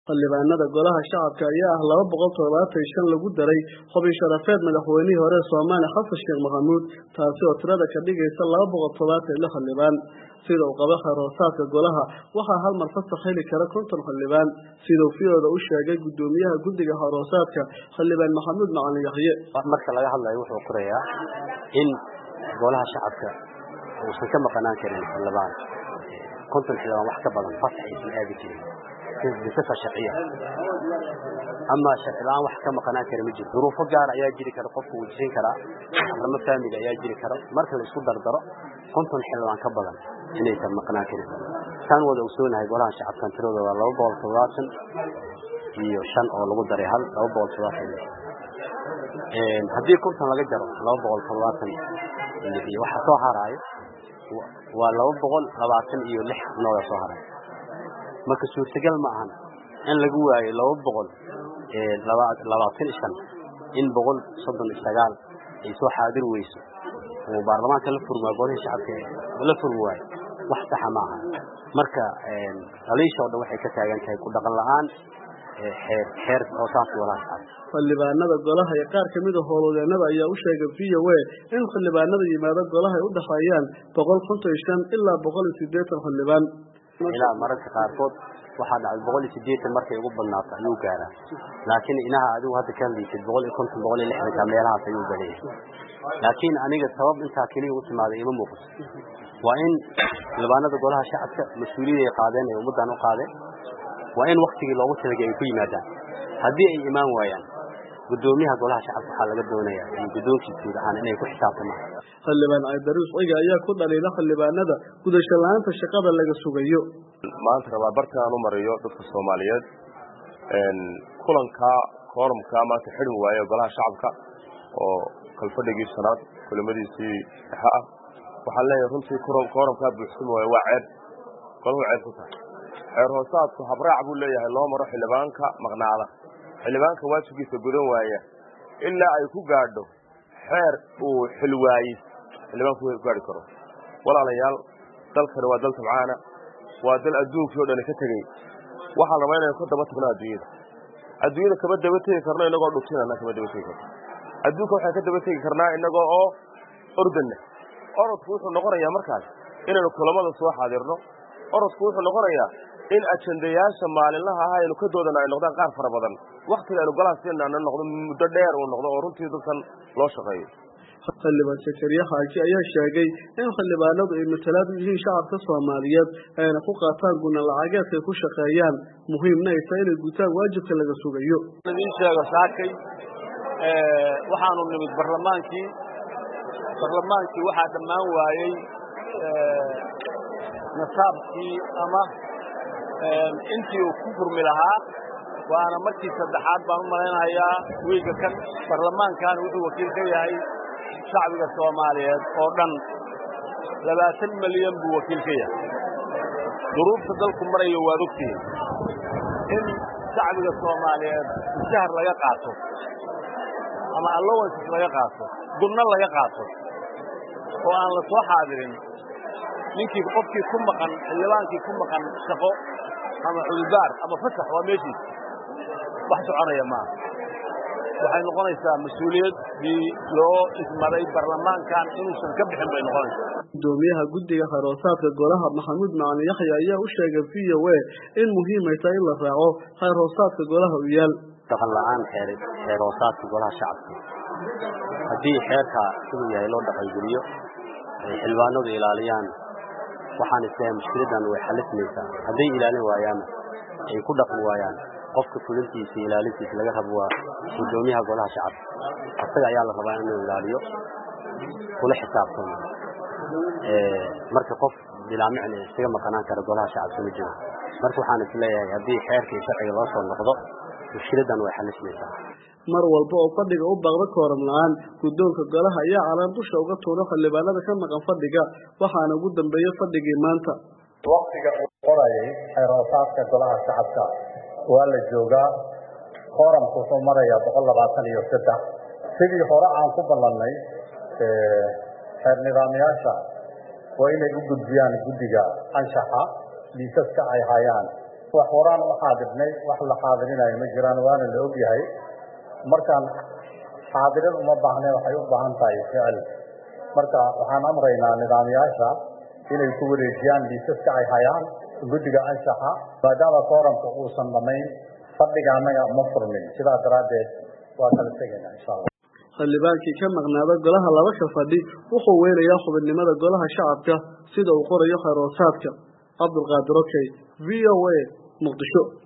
xildhibaanada golaha shacabka ayaa ah laba boqol toddobaatan shan lagu daray xubin sharafeed madaxweynihii hore soomaaliya xasan sheekh maxamuud taasi oo tirada ka dhigaysa laba boqol toddobaatan iyo lix xildhibaan sida uu qabo xeroosaadka golaha waxaa hal mar fasax heli kara konton xildhibaan sidau fiyooda u sheegay gudoomiyaha guddiga xeroosaadka xildhibaan maxamuud macalin yaxye marka laga hadlayo wuxuu qorayaa in golaha shacabka uusan ka maqanaan karin xildhibaan konton xildhibaan wax ka badan fasax aysan aadi jirin bisafa sharciya ama sharci la-aan wax ka maqanaan kara ma jiro duruufo gaar ayaa jiri kara qofku uu jirin karaa arimo faamili ayaa jiri kara marka la isku dardaro konton xildhibaan ka badan inaysan maqnaan karin saan wada ogsoonahay golaha shacabkan tiradooda waa laba boqol toddobaatan iyo shan oo lagu daray hal laba boqol toddobaatan haddii konton laga jaro laba boqol toddobaatan iyo waxa soo haraayo waa laba boqol labaatan iyo lix nooga soo haraayo marka suurtagal ma ahan in lagu waayo laba boqol labaatan iyo shan in boqol soddon iyo sagaal ay soo xaadir weyso oo baarlamaanka la furmaa golihii shacabka la furmi waayo wax saxa ma aha marka daliisha o dhan waxay ka taagan tahay ku dhaqan la-aan xeer xeer hoosaanka golaha shacabka xildhibaanada golaha iyo qaar kamid a howlwadeenada ayaa u sheegay v o a in xildhibaanada yimaado golaha ay u dhexeeyaan boqol konton iyo shan ilaa boqol iyo sideetan xildhibaan ilaa mararka qaarkood waxaa dhacday boqol iyo sideetan markay ugu badnaato ayuu gaaraa laakiin inaha adigu hadda ka hadlaysid boqol iyo konton boqol iyo lixdanka meelahaas ayuu badayay laakiin aniga sabab intaa keliya u timaaday ima muuqato waa in xildhibaanada golaha shacabka mas-uuliyad ay qaadeen ay ummaddan u qaadeen waa in waktigii loogu talagay ay ku yimaadaan haddii ay imaan waayaan gudoomiyaha golaha shacabka waxaa laga doonaya iyo guddoonkiisa guud ahaan inay ku xisaabtamaan xildhibaan caydaruus ciga ayaa ku dhaliila xildhibaanada gudasho la-aanta shaqada laga sugayo maanta rabaa bartaan u mariyo dadka soomaaliyeed kulanka koorumka maanta xidhmi waaye golaha shacabka oo kalfadhigii shanaad kulimadiisii dhexe ah waxaan leeyahay runtii koorumkaa buuxsami waaye waa ceeb golahu ceeb ku tahay xeer hoosaadku habraac buu leeyahay loo maro xildhibaanka maqnaada xildhibaanka waajibkiisa gudan waaya ilaa ay ku gaadho xeer uu xilwaayis xildhibaanku gaari karo walaalayaal dalkani waa dal tabcaana waa dal adduunkii o dhani ka tegey waxaa rabaa inaynu ka daba tagno adduunyada adduunyada kama daba tegi karno inagoo dhugtinana kama daba tegi karno adduunka waxaan ka daba tegi karnaa inagoo oo ordanna orodku wuxuu noqonayaa markaas inaynu kulamada soo xaadirno orodku wuxuu noqonayaa in ajandayaasha maalinlaha ah aynu ka doodana ay noqdaan qaar fara badan waktiga aynu golaha siinana noqdo muddo dheer uu noqdo oo runtii dadkan loo shaqeeyo xildhibaan sakariye xaaji ayaa sheegay in xildhibaanadu ay matalaad u yihiin shacabka soomaaliyeed ayna ku qaataan guna lacageedka ay ku shaqeeyaan muhiimna ay tahay inay gutaan waajibka laga sugayo idiin sheego saakay waxaanu nimid barlamaankii barlamaankii waxaa dhammaan waayey nasaabkii ama intii uu ku furmi lahaa waana markii saddexaad baan u malaynayaa wiiga kan barlamaankan wuxuu wakiil ka yahay shacbiga soomaaliyeed oo dhan labaatan milyan buu wakiil ka yahay duruufta dalku marayo waad ogtihiin in shacbiga soomaaliyeed mushahar laga qaato ama allowances laga qaato gunno laga qaato oo aan la soo xaadirin ninkii qofkii ku maqan xildhibaankii ku maqan shaqo ama cududaar ama fasax waa meeshiisa wax soconaya maaha waxay noqonaysaa mas-uuliyaddii loo ismaday barlamaankan inuusan ka bixin bay noqonaysaa gudoomiyaha guddiga xeroosaadka golaha maxamuud macalin yaxya ayaa u sheegay v o a in muhiimay tahay in la raaco xeer hoosaadka golaha u yaal dhaqan la-aan xeer xeer hoosaadka golaha shacabka haddii xeerka siduu yahay loo dhaqangeliyo ay xildhibaanadu ilaaliyaan waxaan isleeyahay mushkiladan way xalismaysaa hadday ilaalin waayaan ay ku dhaqmi waayaan qofka fulintiisa iyo ilaalintiisa laga rabo waa gudoomiyaha golaha shacabka asaga ayaa la rabaa inuu ilaaliyo kula xisaabtamo marka qof bilaamicna isaga maqanaan kara golaha shacabka ma jiro marka waxaan isleeyahay haddii xeerka iyo sharciga loo soo noqdo mushkiladan way xalismaysaa mar walba oo fadhiga u baaqda kooram la-aan guddoonka golaha ayaa calaan dusha uga tuuro xildhibaanada ka maqan fadhiga waxaana ugu dambeeyey fadhigii maanta waktiga uu qorayay xeeroosaadka golaha shacabka waa la joogaa kooramku wuxuu marayaa boqol labaatan iyo saddex sidii hore aan ku ballannay xeer nidaamyaasha waa inay u gudbiyaan guddiga anshaxa liisaska ay hayaan wax horaan u xaadirnay wax la xaadirinayo ma jiraan waana la ogyahay markaan xaadirin uma baahne waxay u baahan tahay ficil marka waxaan amraynaa nidaamyaasha inay ku wareejiyaan liisaska ay hayaan guddiga anshaxa maadaama kooramka uusan dhamayn fadhiga annaga ma furmin sidaa daraaddeed waa kala tegaynaa insha allah xildhibaankii ka maqnaada golaha laba ka fadhi wuxuu weynayaa xubinimada golaha shacabka sida uu qorayo khayr hoosaadka cabdulqaadir okey v o a muqdisho